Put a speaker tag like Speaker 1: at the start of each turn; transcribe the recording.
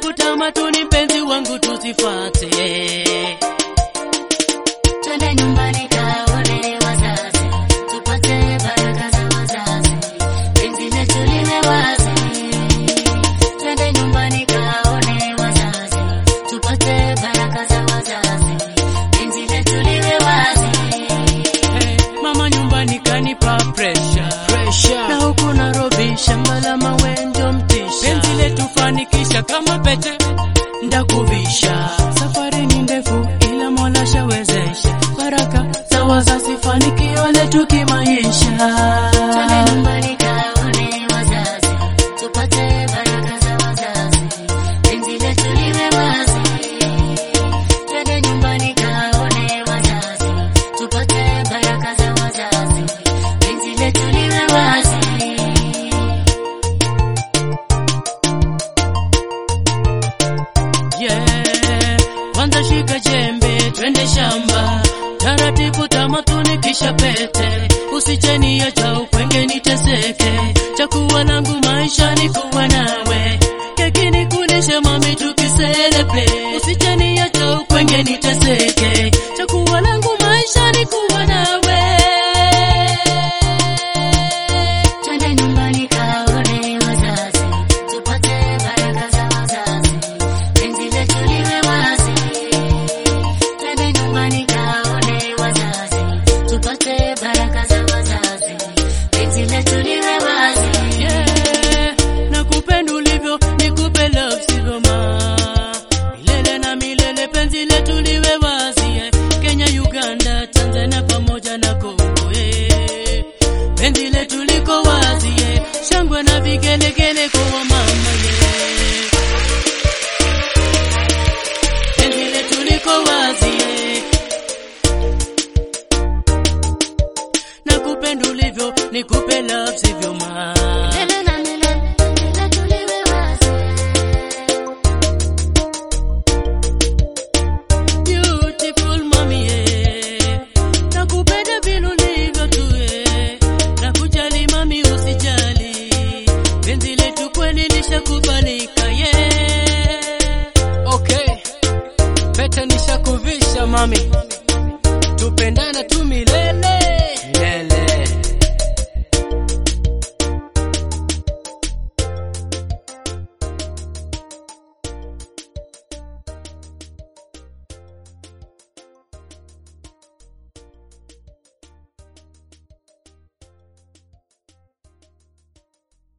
Speaker 1: taratibu tamatuni mpenzi wangu tuzifuate
Speaker 2: Twende nyumbani kaone wazazi, tupate baraka za wazazi, penzi letu liwe wazi. Twende nyumbani kaone wazazi, tupate baraka za wazazi, penzi letu liwe wazi.
Speaker 1: hey, mama nyumbani kanipa pressure
Speaker 3: Pressure.
Speaker 1: na huku Nairobi shamba la mawe ndio mtisha penzi letu fanikisha kama pete ndakuvisha safari ni ndefu ila Mola shawezesha baraka za wazazi fanikio letu kimaisha
Speaker 2: Twende nyumbani kaone wazazi, tupate baraka za wazazi, penzi letu liwe wazi. Twende nyumbani kaone wazazi, tupate baraka za wazazi, penzi letu liwe wazi.
Speaker 1: yeah. Kwanza shika jembe twende shamba taratibu tamatuni kisha pete usicheni ya cha ukwenge niteseke chakuwa langu maisha ni kuwa nawe keki nikulishe mami tukiselebre usicheni ya cha ukwenge niteseke chakuwa langu maisha ni kuwa nawe
Speaker 2: Twende nyumbani kaone wazazi, tupate baraka za wazazi, penzi letu liwe wazi. Twende nyumbani kaone wazazi, tupate baraka za wazazi, penzi letu liwe wazi.
Speaker 1: Yeah, nakupenda ulivyo nikupe love sivyo ma milele na milele penzi letu liwe wazi yeah. Kenya, Uganda, Tanzania pamoja na Kongo yeah. Penzi letu liko wazi yeah. Shangwe na vigelegele kwa mama yeah. Penzi letu liko wazi yeah. Nakupenda ulivyo nikupe love sivyo ma
Speaker 2: Milele na